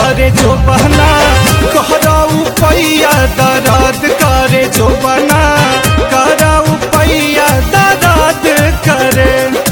करे जो बहना कहराऊ पैया दर्द करे जो बना कराऊ पैया दर्द करे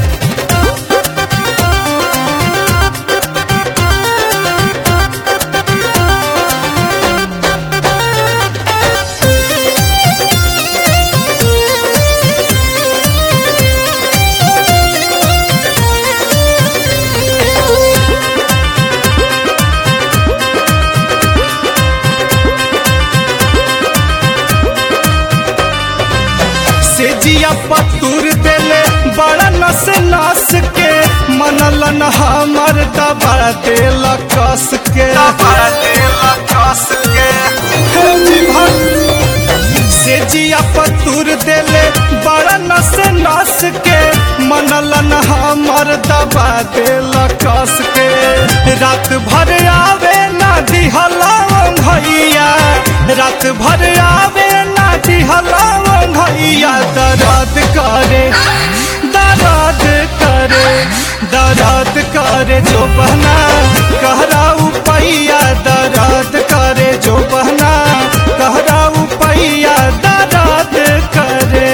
से जिया पतूर देले बड़ा नस नस के मनलन हमर दबा देला कस के दबा देला कस के हे जी भग से जिया पतूर देले बड़ा नस नस के मनलन हमर दबा देला कस के रात भर आवे ना दिहला भैया रात भर आवे ना दिहला भैया दर्द करे दर्द करे दर्द करे जो बहना कहराऊ पैया दर्द करे जो बहना कहराऊ पैया दर्द करे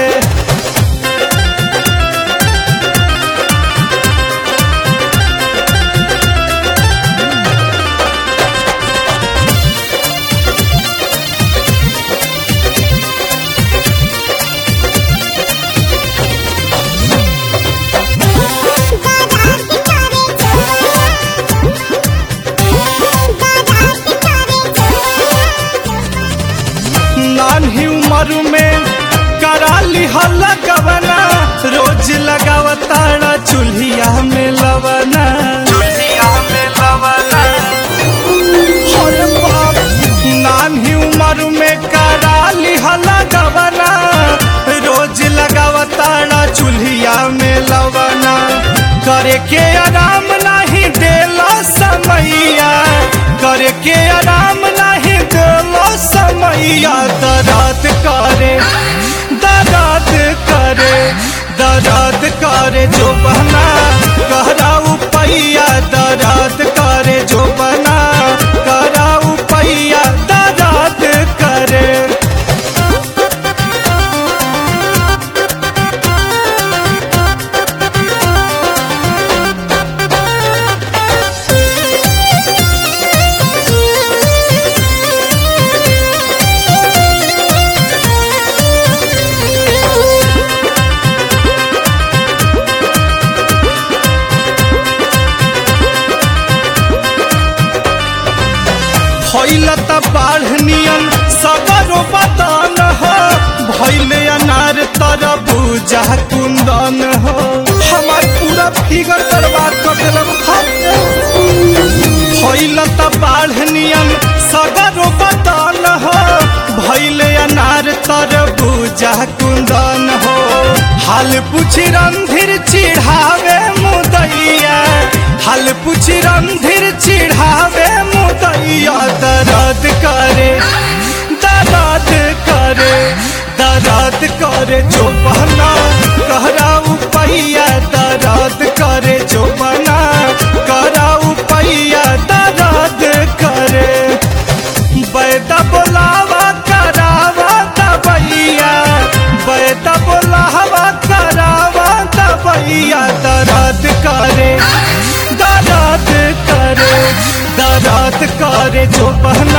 नान्ही उम्र में करा लिहल गवना रोज लगावताड़ा चूल्हिया में लवना चूल्हिया में लवना अरे बाप नान्ही उम्र में करा लिहल गवना रोज लगावताड़ा चूल्हिया में लवना करे के आराम नहीं देला समैया करे के आराम नहीं देला समैया दर्द करे दर्द करे दर्द करे जो बना कहराऊ पैया दर्द करे जो बना कराऊ पैया दर्द करे फैलत बाढ़ नियन सगरो बदन हो भैले अनार तरबूजा कुंदन हो हमार पूरा फिगर बर्बाद कर दिलक फैलत बाढ़ नियन सगरो बदन हो भैले अनार तरबूजा कुंदन हो हाल पूछी रंधिर चिढ़ावे मुदैया हाल पूछी रंधिर चिढ़ावे मुदैया दर्द करे दर्द करे दर्द करे जो बहना कहराऊ पैया दर्द करे जो बना कराऊ पैया दर्द करे बैदा बोलावा करावा दबैया बैदा बोलावा करावा दबैया दर्द करे दर्द करे दर्द करे जो बहना